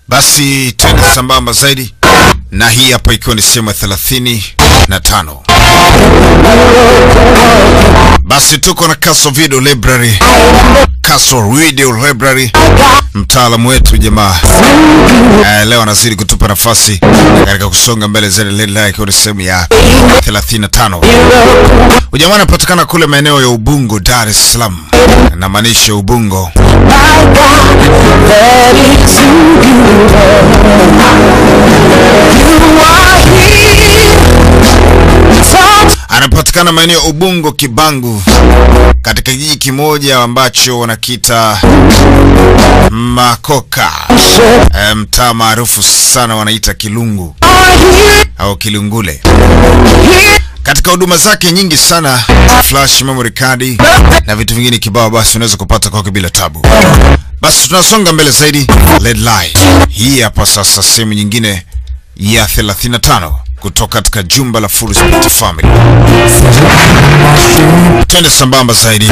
Basi twende sambamba zaidi na hii hapa, ikiwa ni sehemu ya thelathini na tano. Basi tuko na Castle Video Library, Castle Video Library, mtaalamu wetu jamaa eh, leo anazidi kutupa nafasi katika kusonga mbele zaidi, ikiwa ni sehemu ya 35. Ujamaa anapatikana kule maeneo ya Ubungo, Dar es Salaam, namaanisha Ubungo anapatikana maeneo ya Ubungo Kibangu, katika kijiji kimoja ambacho wanakita Makoka, e, mtaa maarufu sana wanaita Kilungu au Kilungule. Katika huduma zake nyingi sana, flash memory card na vitu vingine kibao, basi unaweza kupata kwake bila tabu. Basi tunasonga mbele zaidi, Red Light hii hapa sasa, sehemu nyingine ya 35 kutoka katika jumba la Full Spirit Family. Twende sambamba zaidi.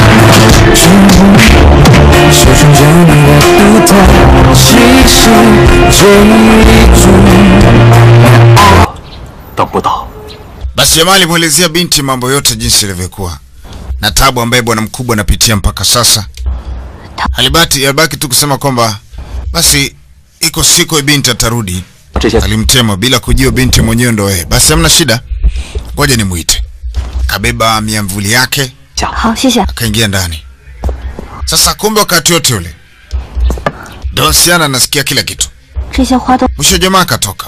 手中有你的独特气息，追逐。 等不到， Basi jamaa alimwelezea binti mambo yote jinsi ilivyokuwa na tabu ambaye bwana mkubwa anapitia mpaka sasa. Alibaki alibaki tu kusema kwamba basi iko siku ya binti atarudi. 这些 Alimtema bila kujua binti mwenyewe ndo yeye. Basi hamna shida, ngoja nimuite. Kabeba miamvuli yake 好，谢谢。 akaingia ndani. Sasa kumbe wakati wote ule Donsiana anasikia kila kitu. 这些花都 Mwisho jamaa akatoka.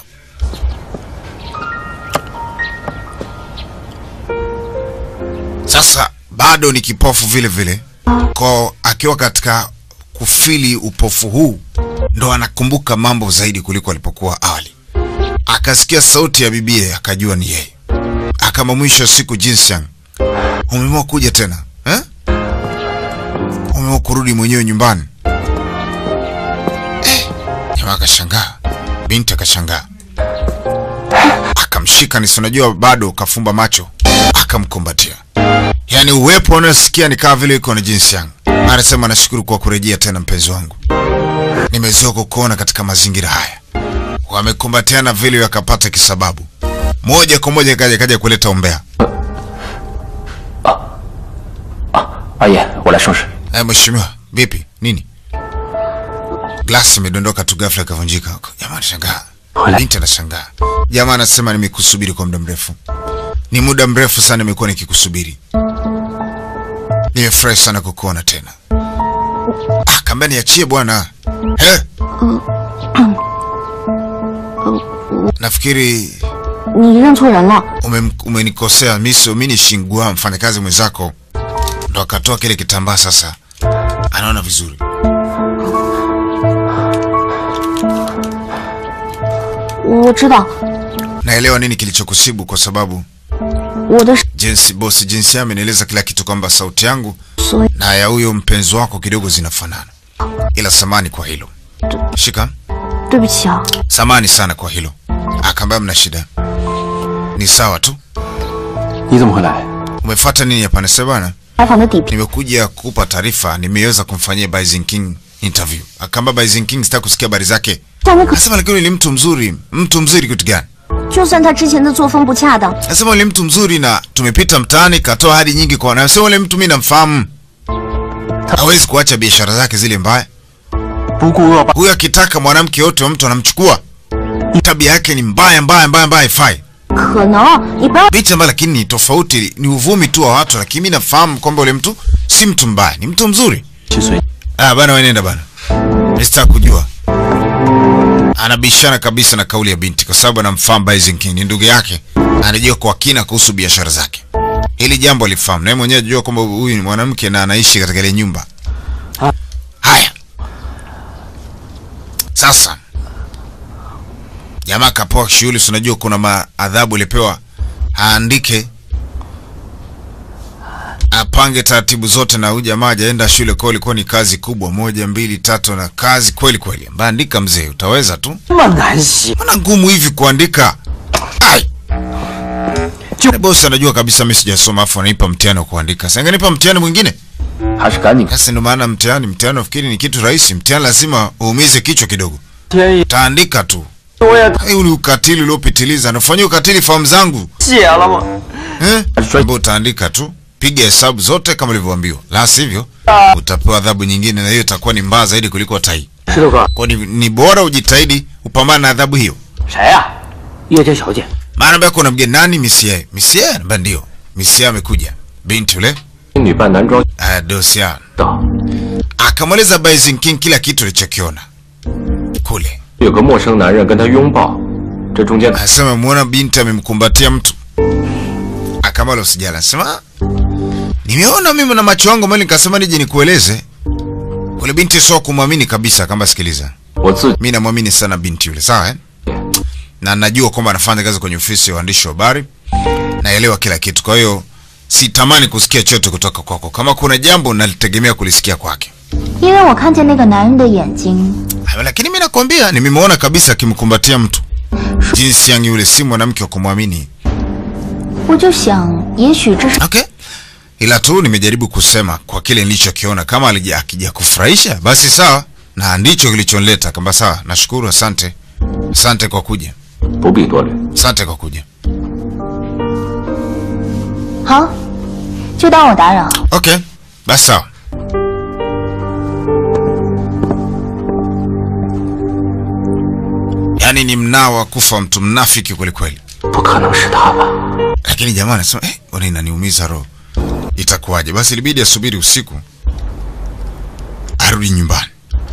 Sasa bado ni kipofu vile vile, kwa akiwa katika kufili upofu huu ndo anakumbuka mambo zaidi kuliko alipokuwa awali. Akasikia sauti ya bibie, akajua ni yeye. Akama mwisho wa siku, Jinsiang, umeamua kuja tena eh? Umeamua kurudi mwenyewe nyumbani Jamaa akashangaa, binti akashangaa, akamshika nisi, unajua bado kafumba macho, akamkumbatia. Yaani uwepo unasikia ni kama vile iko na jinsi yangu. Anasema nashukuru kwa kurejea tena, mpenzi wangu, nimezoea kukuona katika mazingira haya. Wamekumbatiana vile wakapata kisababu, moja kwa moja kaja kaja kuleta umbea. 阿爷，我来收拾。 Eh, mheshimiwa, vipi? Nini? Glasi imedondoka tu ghafla ikavunjika huko. Jamaa anashangaa. Binti anashangaa. Jamaa anasema nimekusubiri kwa muda mrefu. Ni muda mrefu sana nimekuwa nikikusubiri. Nimefurahi sana kukuona tena. Ah, kamba niachie bwana. Eh? Nafikiri 你认错人了。 ume- umenikosea. Mimi sio mimi, ni Shingua, mfanyakazi mwenzako. Ndo akatoa kile kitambaa sasa. Anaona vizuri. 我知道， Naelewa nini kilichokusibu kwa sababu 我的是 jinsi bosi jinsi amenieleza kila kitu kwamba sauti yangu 所以 na ya huyo mpenzi wako kidogo zinafanana, ila samani kwa hilo. Shika, 对不起啊， samani sana kwa hilo. Akaambia mna shida, ni sawa tu. 你怎么会来？ Umefuata nini hapa? Nasema bwana, 采访的底片 nimekuja kukupa taarifa, nimeweza kumfanyia Bison King interview. Akaambia Bison King sitaki kusikia habari zake. 上面可 Nasema lakini ni mtu mzuri. Mtu mzuri kitu gani? 就算他之前的作风不恰当， Nasema yule mtu mzuri na tumepita mtaani, katoa hadi nyingi kwa wanao. Sema yule mtu mimi namfahamu, hawezi kuacha biashara zake zile mbaya. 不顾恶霸， Huyu akitaka mwanamke yote wa mtu anamchukua. Tabia yake ni mbaya mbaya mbaya mbaya, haifai. 可能你不要 Bichi ambayo lakini ni tofauti, ni uvumi tu wa watu, lakini mimi nafahamu kwamba yule mtu si mtu mbaya, ni mtu mzuri. 去随 Ah bana, wewe nenda bana, nisitaka kujua. Anabishana kabisa na kauli ya binti kwa sababu anamfahamu Bison King, ni ndugu yake, anajua kwa kina kuhusu biashara zake. Hili jambo alifahamu, na yeye mwenyewe anajua kwamba huyu ni mwanamke na anaishi katika ile nyumba. Haya, sasa jamaa kapewa shughuli, si unajua kuna maadhabu alipewa, aandike apange taratibu zote, na huyu jamaa hajaenda shule, kwa hiyo ilikuwa ni kazi kubwa, moja mbili tatu, na kazi kweli kweli. Ambaye andika mzee, utaweza tu. 这么难写， Mbona ngumu hivi kuandika? Ai. Na bosi anajua kabisa mimi sijasoma afu ananipa mtihani wa kuandika. Sasa angenipa mtihani mwingine. 还是赶紧 Sasa ndio maana mtihani, mtihani nafikiri ni kitu rahisi. Mtihani lazima uumize kichwa kidogo. 天意， taandika tu. 我也 Huu ni ukatili uliopitiliza. Anafanyia ukatili fahamu zangu. 写了吗？ Eh? Ambao utaandika tu. Piga hesabu zote kama ulivyoambiwa. La sivyo utapewa adhabu nyingine na hiyo itakuwa ni mbaya zaidi kuliko tai. 石头哥， Kwa ni, ni bora ujitahidi upambane na adhabu hiyo. 谁呀、叶家小姐。 Maana ambia kuna mgeni nani Misie? Misie anambia ndio. Misie amekuja. Binti yule 女扮男装 uh, Dosia 的， akamweleza Baisin King kila kitu alichokiona kule. 有个陌生男人跟她拥抱，这中间 Anasema muona binti amemkumbatia mtu. Akamala usijala. Anasema nimeona mimi na macho yangu mali nikasema nije nikueleze. Ule binti sio kumwamini kabisa kama sikiliza. 我自己 Mimi namwamini sana binti yule, sawa eh? Na najua kwamba anafanya kazi kwenye ofisi ya waandishi wa habari. Naelewa kila kitu. Kwa hiyo sitamani kusikia chochote kutoka kwako. Kama kuna jambo nalitegemea kulisikia kwake. 因为我看见那个男人的眼睛， Ah, Lakini mimi nakwambia nimemwona kabisa akimkumbatia mtu. Jinsi yangu yule si mwanamke wa kumwamini. 我就想，也许这是 Okay. Ila tu nimejaribu kusema kwa kile nilichokiona, kama alija akija kufurahisha basi sawa, na ndicho kilichonileta. Kamba sawa, nashukuru, asante, asante kwa kuja, 不必多虑。 asante kwa kuja. 好，就当我打扰。 Okay, basi sawa. Yaani ni mnao wa kufa mtu mnafiki kwelikweli. 不可能是他吧？ Lakini jamaa anasema eh, ona inaniumiza roho. Itakuwaje? Basi ilibidi asubiri usiku arudi nyumbani.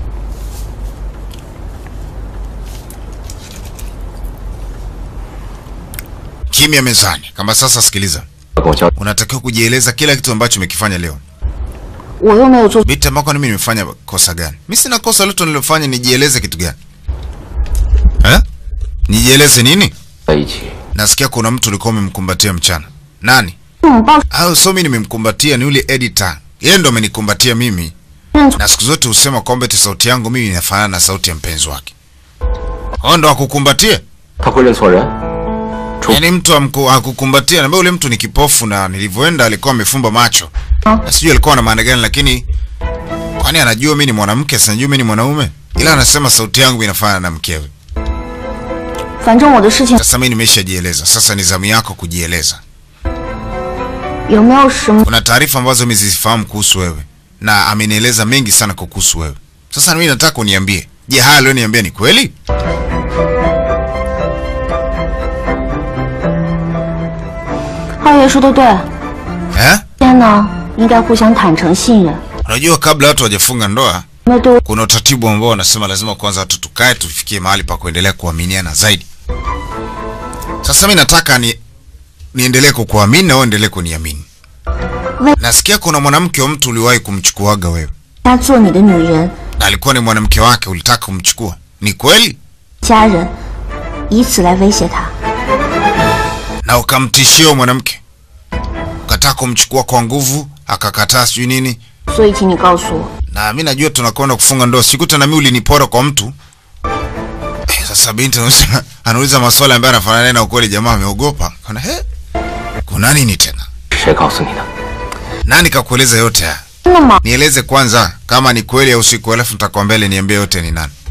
Kimya mezani. Kama sasa, sikiliza, 跟我交 unatakiwa kujieleza kila kitu ambacho umekifanya leo. 我又没有做， Binti ambako mimi nimefanya kosa gani? Mimi sina kosa lolote nililofanya, nijieleze kitu gani? Eh? Nijieleze nini? 在一起， Nasikia kuna mtu ulikuwa umemkumbatia mchana. Nani? 拥抱 au so mimi nimemkumbatia ni yule editor yeye ndo amenikumbatia mimi 认错 na siku zote husema kwamba eti sauti yangu mimi inafanana na sauti ya mpenzi wake ao ndo akukumbatie 他会认错人？除 yaani mtu amku- akukumbatia naambia ule mtu ni kipofu na nilivyoenda alikuwa amefumba macho na sijui alikuwa na maana gani lakini kwani anajua mi ni mwanamke sinajua mi ni mwanaume ila anasema sauti yangu inafanana na mkewe 反正我的事情 sasa mi nimeshajieleza sasa ni zamu yako kujieleza 有没有什么 kuna taarifa ambazo mimi sizifahamu kuhusu wewe na amenieleza mengi sana kuhusu wewe. Sasa mimi nataka uniambie, je, haya alioniambia ni kweli? 二爷说的对， Eh? 今天呢应该互相坦诚信任， Unajua kabla watu hawajafunga ndoa 没有对我 kuna utaratibu ambao wanasema lazima kwanza watu tukae tufikie mahali pa kuendelea kuaminiana zaidi. Sasa mimi nataka ni niendelee kukuamini na wewe endelee kuniamini. We- Nasikia kuna mwanamke wa mtu uliwahi kumchukuaga wewe, 家做你的女人、 na alikuwa ni mwanamke wake, ulitaka kumchukua. Ni kweli? 家人，以此来威胁他。 na ukamtishia huyo mwanamke, ukataka kumchukua kwa nguvu, akakataa sijui nini. 所以，请你告诉我， Na mi najua tunakwenda kufunga ndoa, sikuta na mi ulinipora kwa mtu eh. Sasa binti anauliza, anauliza maswali ambayo anafanana naye na ukweli, jamaa ameogopa, kana he, kuna nini tena? 谁告诉你的？ Nani kakueleza yote haya? 真的吗？ Nieleze kwanza kama ni kweli au si kweli, alafu nitakwambia ile niambie yote ni nani.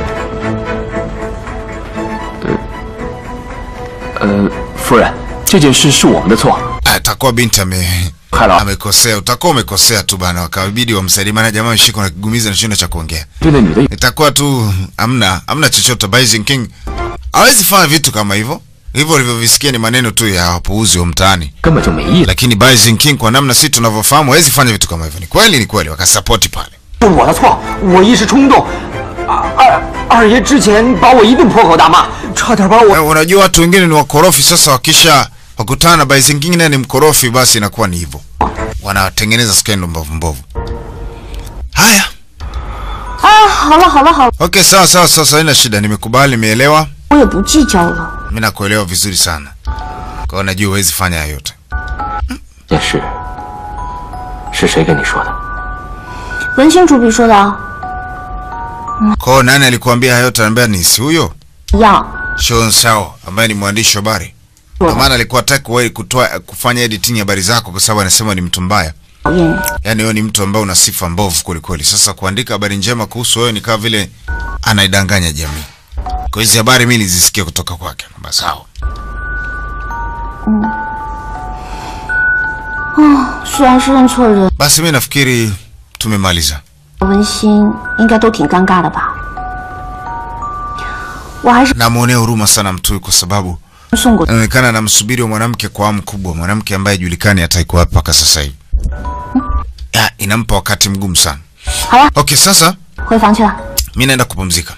呃，夫人，这件事是我们的错， Ah, Atakuwa binti ame 害了 amekosea, utakuwa umekosea tu bana, wakabidi wamsaidie, maana jamaa ameshikwa na kigumizi na shindo cha kuongea. 对那女的 itakuwa tu amna amna chochote. Bison King hawezi fanya vitu kama hivyo. Hivyo ulivyovisikia ni maneno tu ya wapuuzi wa mtaani, 根本就没意思， lakini Bison King kwa namna si tunavyofahamu hawezi fanya vitu kama hivyo. Ni kweli, ni kweli, wakasapoti pale. 是我的错，我一时冲动。二二爷之前把我一顿破口大骂，差点把我 Eh, Unajua watu wengine ni wakorofi. Sasa wakisha wakutana na Bison King naye ni mkorofi, basi inakuwa ni hivyo, wanatengeneza skendo mbovu mbovu. Haya, 啊，好了好了好了， okay, sawa sawa, sasa haina shida, nimekubali, nimeelewa. 我也不计较了。 Mimi nakuelewa vizuri sana, kwa hiyo najua huwezi fanya hayo yote. 件事是谁跟你说的？ 文清主笔说的啊， Kwa hiyo nani alikuambia hayo yote? Anambia ni si huyo 一样。 Sean Sao ambaye ni mwandishi wa habari. Kwa maana alikuwa hataki wewe kutoa kufanya editing ya habari zako kwa sababu anasema ni mtu mbaya. 讨厌人。 Yaani wewe ni mtu ambaye una sifa mbovu kweli kweli. Sasa kuandika habari njema kuhusu wewe ni kama vile anaidanganya jamii. Kwa hizi habari mimi nilizisikia kutoka kwake. Kwamba sawa. 虽然是认错人， Basi mimi nafikiri tumemaliza. 文心应该都挺尴尬的吧？我还是 Namwonea huruma sana mtu huyu kwa sababu 送过 inaonekana anamsubiri wa mwanamke kwa hamu kubwa, mwanamke ambaye julikani ataikuwa wapi mpaka sasa hivi. Ya, inampa wakati mgumu sana. 好了， Okay, sasa 回房去了。 mi naenda kupumzika.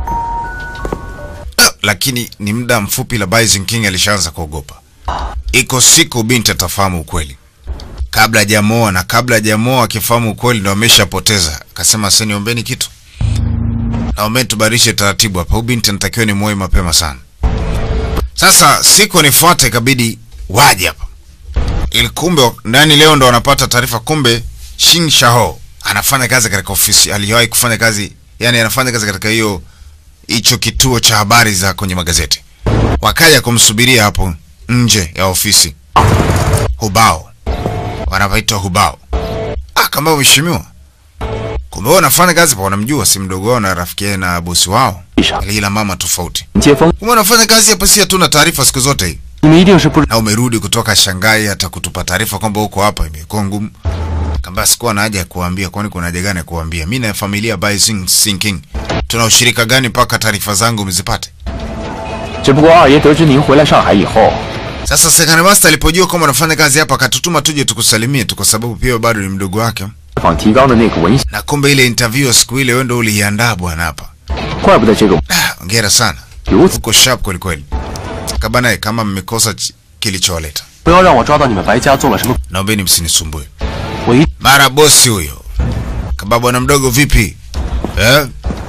Ah, Lakini ni muda mfupi la Bison King alishaanza kuogopa. Iko siku binti atafahamu ukweli. Kabla hajamoa na kabla hajamoa akifahamu ukweli ndo ameshapoteza. Akasema sasa niombeni kitu. Naombeni tubadilishe taratibu hapa. Huyu binti anatakiwa ni muoe mapema sana. Sasa siku nifuate ikabidi waje hapa. Ili kumbe ndani leo ndo wanapata taarifa kumbe Shin Shaho anafanya kazi katika ofisi, aliwahi kufanya kazi, yani anafanya kazi katika hiyo hicho kituo cha habari za kwenye magazeti. Wakaja kumsubiria hapo nje ya ofisi. Hubao. Wanapaitwa Hubao. Ah, kama mheshimiwa. Kumbe wao wanafanya kazi pa wanamjua si mdogo wao na rafiki yake na bosi wao. Ila mama tofauti. 接风， Kumbe wanafanya kazi hapa si hatuna taarifa siku zote hii. 你们一定是不知 na umerudi kutoka Shanghai hata kutupa taarifa kwamba uko hapa imekuwa ngumu. Kamba sikuwa na haja ya kuambia, kwani kuna haja gani ya kuambia? Mimi na familia by Sing Sinking tuna ushirika gani mpaka taarifa zangu mzipate? 只不过二爷得知您回来上海以后， Sasa Second Master alipojua kwamba unafanya kazi hapa, akatutuma tuje tukusalimie tu, kwa sababu pia bado ni mdogo wake, 访提纲的那个文献， na kumbe ile interview ya siku ile wewe ndio uliiandaa bwana hapa. 怪不得这个 Ah, Hongera sana, 如此。 uko sharp kweli kweli. Kabana, kama mmekosa ch- kilichowaleta, 不要让我抓到你们白家做了什么， naombeni msinisumbue. 我一 Mara bosi huyo. Kaba bwana mdogo vipi? Eh?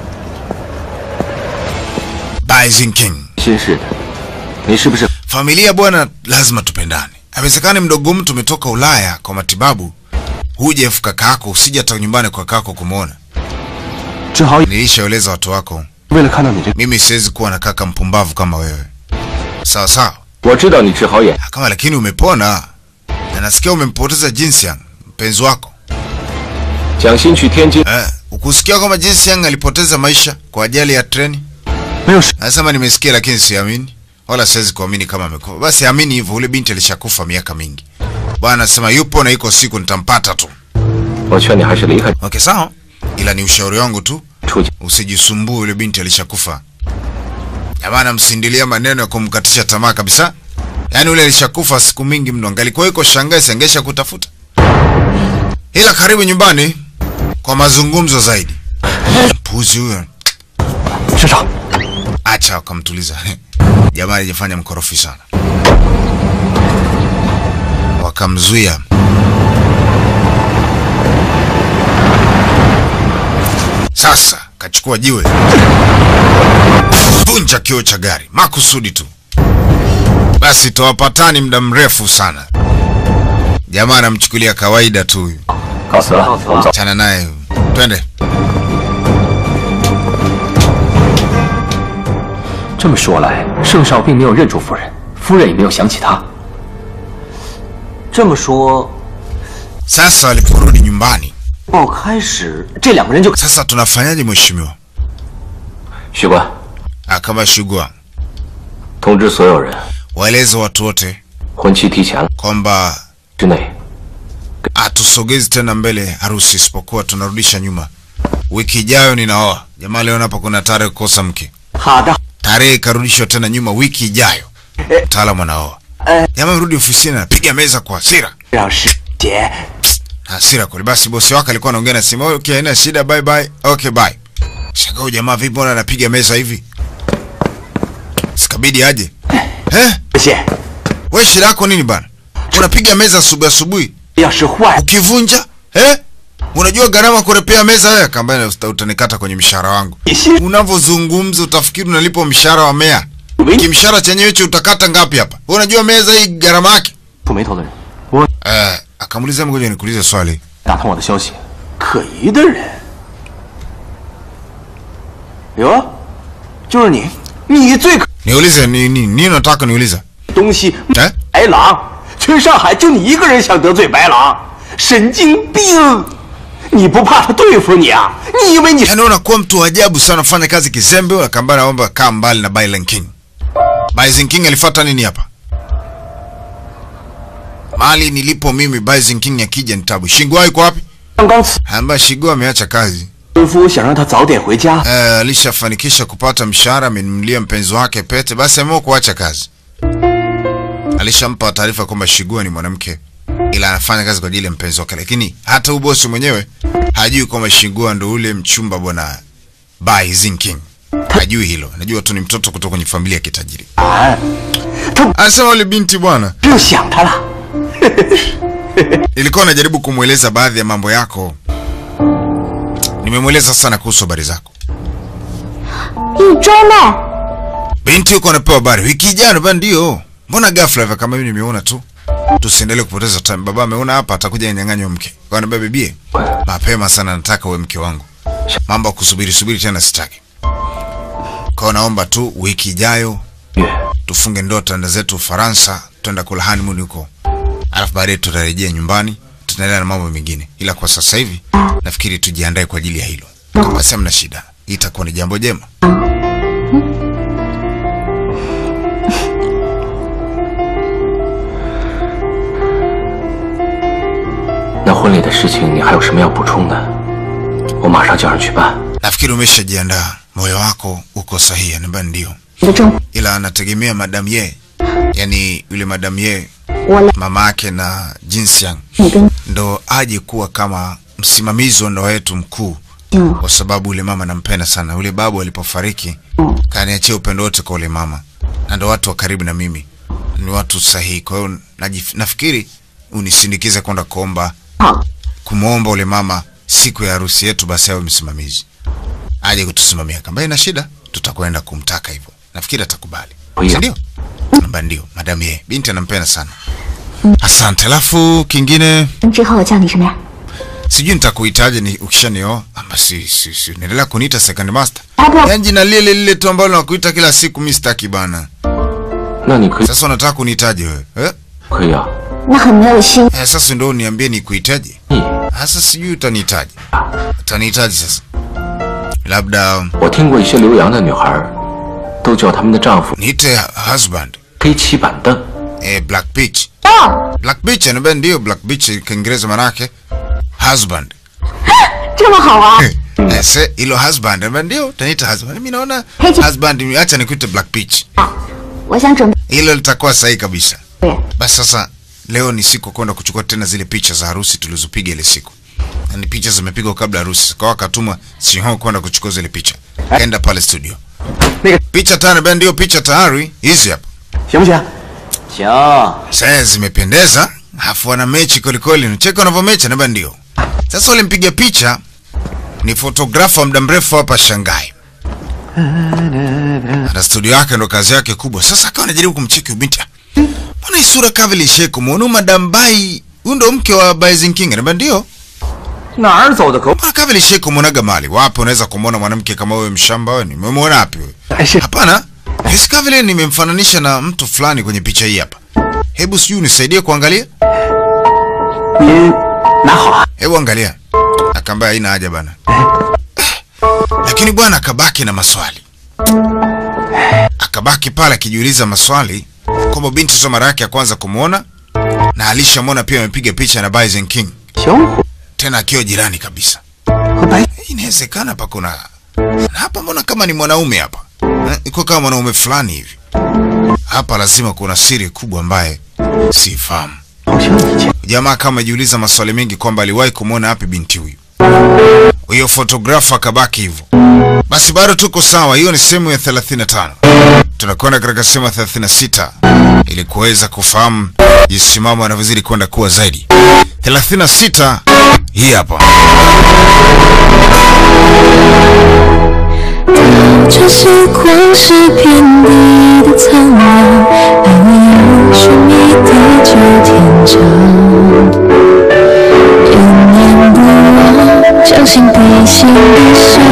Bison King. 心事的。你是不是 Familia bwana lazima tupendane. Haiwezekani mdogo mtu umetoka Ulaya kwa matibabu. Huje efu kakako usije hata nyumbani kwa kakako kumwona. 志豪 Nilishaeleza watu wako, 为了看到你这， mimi siwezi kuwa na kaka mpumbavu kama wewe. Sawa sawa. 我知道你志豪也 Ah, Kama lakini umepona. Na nasikia umempoteza Jinsiang, mpenzi wako. 蒋欣去天津， Eh, ukusikia kwamba Jinsiang alipoteza maisha kwa ajali ya treni? 没有事， Anasema nimesikia lakini siamini. Wala siwezi kuamini kama amekufa. Basi amini hivyo, ule binti alishakufa miaka mingi. Bwana anasema yupo na iko siku nitampata tu. 我劝你还是离开 Okay, sawa. Ila ni ushauri wangu tu, 出去。 usijisumbue, yule binti alishakufa. Jamani, msindilia maneno ya kumkatisha tamaa kabisa. Yaani ule alishakufa siku mingi mno, angalikuwa yuko Shanghai sangesha kutafuta. Ila karibu nyumbani kwa mazungumzo zaidi. Puzi huyo 市长， acha wakamtuliza. Jamaa alijifanya mkorofi sana, wakamzuia. Sasa kachukua jiwe, vunja kioo cha gari makusudi tu. Basi tawapatani muda mrefu sana. Jamaa anamchukulia kawaida tu huyu, 告辞了，我们走。 chana naye, twende. 这么说来，盛少并没有认出夫人，夫人也没有想起他。 这么说， Sasa waliporudi nyumbani, 报开始这两个人就 sasa tunafanyaje mheshimiwa? 许官， Akabashugua 通知所有人， waeleze watu wote 婚期提前了 kwamba 之内， hatusogezi tena mbele harusi, isipokuwa tunarudisha nyuma. Wiki ijayo ninaoa. Jamaa leo hapa kuna tarehe kukosa mke, 好的， tarehe ikarudishwa tena nyuma, wiki ijayo mtaalamu anaoa. Jamaa amerudi ofisini, anapiga meza kwa hasira 让师姐 na hasira kweli. Basi bosi wake alikuwa anaongea na simu, okay, haina shida, bye bye, okay bye. Shaka huyu jamaa vipi, mbona anapiga meza hivi? Sikabidi aje eh? 谢谢。 Wewe shida yako nini bana? Unapiga meza asubuhi asubuhi 要是坏， ukivunja eh? Unajua gharama kurepea meza wewe? Kamba uta- utanikata kwenye mshahara wangu. 你心 Unavyozungumza utafikiri unalipo mshahara wa meya. 没 Kimshahara chenyewe hicho utakata ngapi hapa? Wewe unajua meza hii gharama yake? 触眉头的人，我 Eh, akamuuliza ngoja nikuulize swali. 打探我的消息， 可疑的人。哟，就是你，你最可 Niulize ni ni nini unataka niuliza? 东西 Eh? 白狼，全上海就你一个人想得罪白狼， 神经病！你不怕他对付你啊？你以为你 Yaani unakuwa mtu wa ajabu sana, unafanya kazi kizembe, unakambana naomba kaa mbali na Bailen King. Baizen King alifuata nini hapa? Mali nilipo mimi Baizen King akija ni tabu. Shingwa yuko wapi? 刚刚辞 Amba Shingwa ameacha kazi. 师傅想让他早点回家， Eh, alishafanikisha kupata mshahara, amenunulia mpenzi wake pete, basi ameamua kuacha kazi. Alishampa taarifa kwamba Shigua ni mwanamke, ila anafanya kazi kwa ajili ya mpenzi wake, lakini hata ubosi mwenyewe hajui kwamba Shigua ndo ule mchumba bwana Bai Zinking. Hajui hilo, anajua tu ni mtoto kutoka kwenye familia ya kitajiri. 他 Anasema ule binti bwana, 只有想他了。 nilikuwa najaribu kumweleza baadhi ya mambo yako, nimemweleza sana kuhusu habari zako. 一周内， Binti yuko anapewa habari wiki ijayo, bana. Ndio, mbona ghafla hivyo? Kama mimi nimeona tu, tusiendelee kupoteza time. Baba ameona hapa, atakuja nyang'anywa mke. Kwa nini bibie? Mapema sana, nataka uwe mke wangu. Mambo ya kusubiri subiri tena sitaki. Kwa naomba tu wiki ijayo 月 tufunge ndoa, tuende zetu Ufaransa, twenda kula honeymoon huko, alafu baadaye tutarejea nyumbani, tutaendelea na mambo mengine, ila kwa sasa hivi nafikiri tujiandae kwa ajili ya hilo. Basi hamna shida, hii itakuwa ni jambo jema. 那婚礼的事情，你还有什么要补充的？我马上叫人去办。 Nafikiri umeshajiandaa, moyo wako uko sahihi. Anambia ndio, 你的政 ila anategemea madam ye, yani yule madam ye 我来， mama yake na Jinsiang 你跟 ndo aje kuwa kama msimamizi wa ndoa yetu mkuu, 嗯 kwa sababu yule mama nampenda sana. Yule babu alipofariki kaniachia upendo wote kwa yule mama, na ndo watu wa karibu na mimi, ni watu sahihi. Kwa hiyo najif- nafikiri unisindikize kwenda kuomba 好， kumwomba ule mama siku ya harusi yetu, basi awe msimamizi, aje kutusimamia. Kamba ina shida, tutakwenda kumtaka hivyo, nafikiri atakubali, Kwa hiyo- si ndio? Namba ndio, madam ye, binti anampenda sana. Asante. Alafu kingine 之后叫你什么呀？ sijui nitakuitaje ni ukishanioa ama si, si, si. Naendelea kuniita second master, 哎不， yaani jina lile lile tu ambalo nakuita kila siku, mi sitaki bana. 那你可以 Sasa unataka kuniitaje wewe eh? 可以啊， 那很没有心。 Eh, sasa ndio uniambie nikuitaje? 你 Sasa sijui utanihitaji, utanihitaji sasa, labda 我听过一些留洋的女孩儿，都叫他们的丈夫 niite husband 黑漆板凳。 eh, Black Beach. 哦， Black Beach anambia ndio Black Beach Kiingereza manake husband. 这么好玩， Eh, se ilo husband anambia ndio utaniita husband. Mimi naona Hey, Chi- husband acha nikuite Black Beach. 我想准备。 Hilo litakuwa sahihi kabisa. 对， Basi sasa leo ni siku ya kwenda kuchukua tena zile picha za harusi tulizopiga ile siku. Na ni picha zimepigwa kabla ya harusi. Kwa wakatuma Sinho kwenda kuchukua zile picha. Kaenda pale studio. 那个 Picha tano ben ndio picha tayari hizi hapa. 行不行？行。 Sasa zimependeza, afu wana mechi kwelikweli. Unacheka wanavyomechi na ndio. Sasa wale mpiga picha ni fotografa wa muda mrefu hapa Shanghai. Ana studio yake ndo kazi yake kubwa. Sasa akawa anajaribu kumcheki binti. Mbona hii sura kama vile isheko muone Madam Bai, huyu ndo mke wa Bai King. Anambia ndio. 哪儿走的狗？ Mbona kama vile isheko muonaga mali. Wapi unaweza kumwona mwanamke kama wewe mshamba wewe? Nimemwona wapi wewe? 还是 Hapana, hisi kama vile nimemfananisha na mtu fulani kwenye picha hii hapa. Hebu sijui unisaidie kuangalia. 您拿好啊？ Hebu angalia. Akaambia haina haja bana. Lakini bwana akabaki na maswali. Akabaki pale akijiuliza maswali kwamba binti sio mara yake ya kwanza kumwona na alishamwona pia amepiga picha na Bison King 小虎 tena akiwa jirani kabisa. 和白 Inawezekana hapa kuna na hapa, mbona kama ni mwanaume hapa Eh, iko kama mwanaume fulani hivi hapa. Lazima kuna siri kubwa ambaye sifahamu. 好像以前 Jamaa kama ajiuliza maswali mengi kwamba aliwahi kumwona wapi binti huyu. Huyo fotografa akabaki hivyo. Basi bado tuko sawa, hiyo ni sehemu ya 35. Tunakwenda katika sehemu ya 36 ili kuweza kufahamu jinsi mambo yanavyozidi kwenda kuwa zaidi. 36 hii hapa. 这些光是遍地的苍凉，爱你有寻觅地久天长，念念不忘，将心比心的伤。